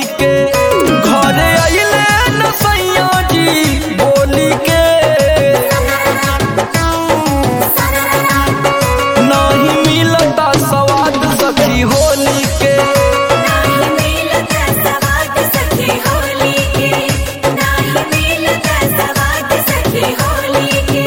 के घरे अइले न सैया जी बोली के नहीं मिलता स्वाद सखी होली के नाही मिलता सवाद सखी होली के नाही मिलता सवाद सखी होली के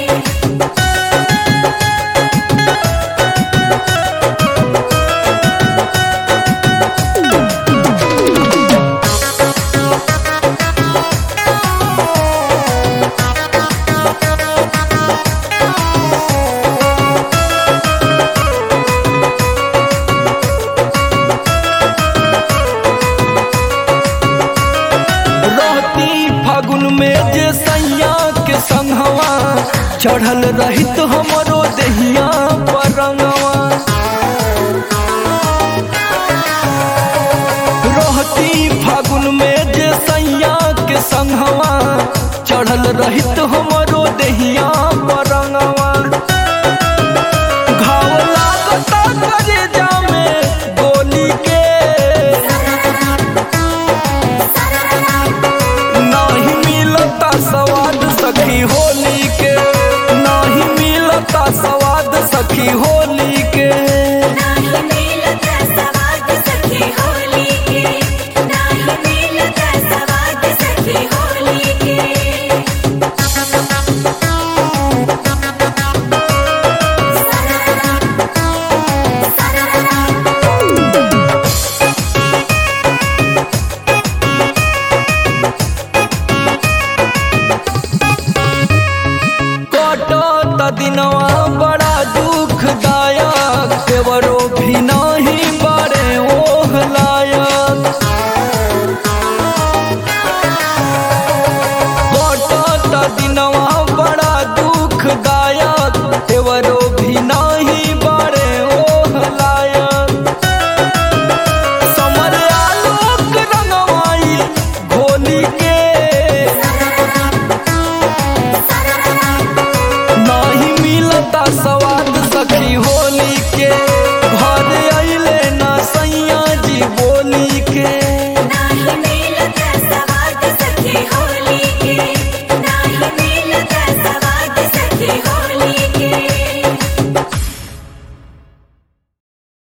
रहती फागुन में जे सैया के संगवा चढ़ल रहित हमरो दहिया पर रंगवा रहती फागुन में जे सैया के संगवा चढ़ल रहित हम